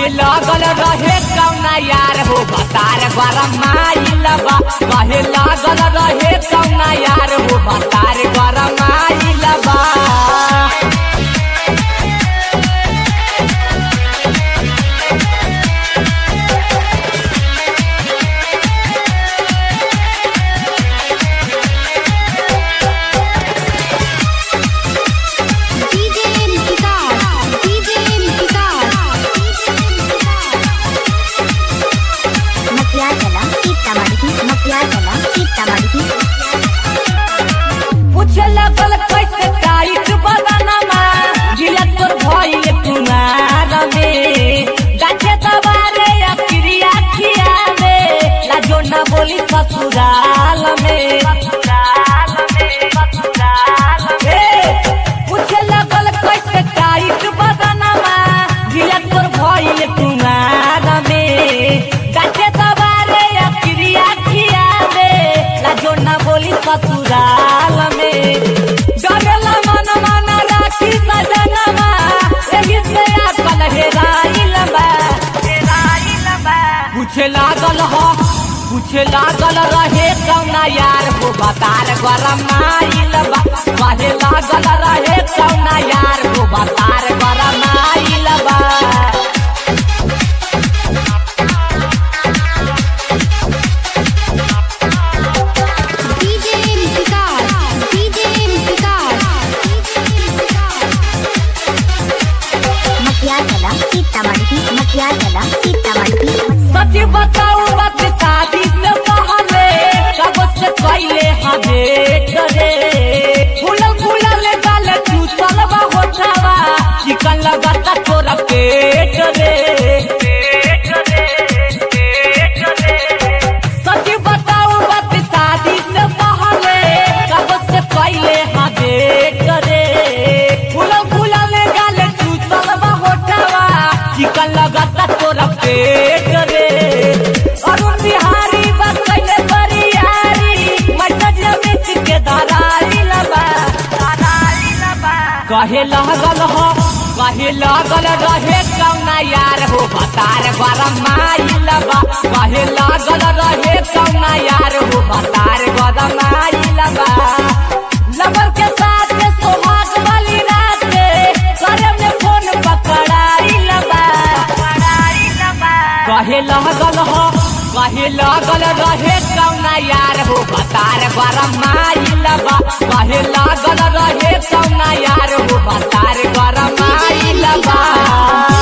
कहे लागल रहे कौना यार हो बतार गरम आइल बा कहे लागल रहे कौना यार हो बतार गरम आइल बा DJ Vikas, DJ Vikas, Makiagala, Sitamarhi, Makiagala, Sitamarhi. पूछे लगल कैसे टाइट बदनमा गिला तोर भइल कुमार में गाछे दबारे या क्रिया खियावे लाजो न बोली ससुराल में ससुराल में ससुराल में पूछे लगल कैसे टाइट बदनमा गिला तोर भइल कुमार में गाछे दबारे या क्रिया खियावे लाजो न बोली ससुराल में डरेला मन मन राखी सजनमा एही से अकल हेराइल बा हेराइल बा पूछे लागल हो पूछे लागल रहे कौना यार हो बतार गरम आइल बा कहे लागल रहे कौना यार हो बतार गरम आइल बा DJ Vikas, DJ Vikas, Makiagala, Sitamarhi, Makiagala, Sitamarhi. सच बताऊ बात शादी से पहले कब से कैले हमे करे फूलल फूलल गाल चूसल बा होठावा चिकन लगाता तोरा पेट रे सच बताऊ बात शादी से पहले कब से कैले हमे करे फूलल फूलल गाल चूसल बा होठावा चिकन लगाता तोरा पेट रे अरुण बिहारी बस कैले बरियारी मटज मिट के दरारी लबा दरारी लबा कहे लागल हो कहे लागल रहे कौना यार हो बतार गरम आइल बा कहे लागल रहे कौना यार हो बतार गरम आइल बा लवर के साथ सोहाग वाली रात करे में फोन पकड़ाइल बा पकड़ाइल बा कहे लागल हो कहे लागल रहे कौना यार हो बतार गरम आइल बा कहे लागल रहे कौना यार हो बतार गरम आइल बा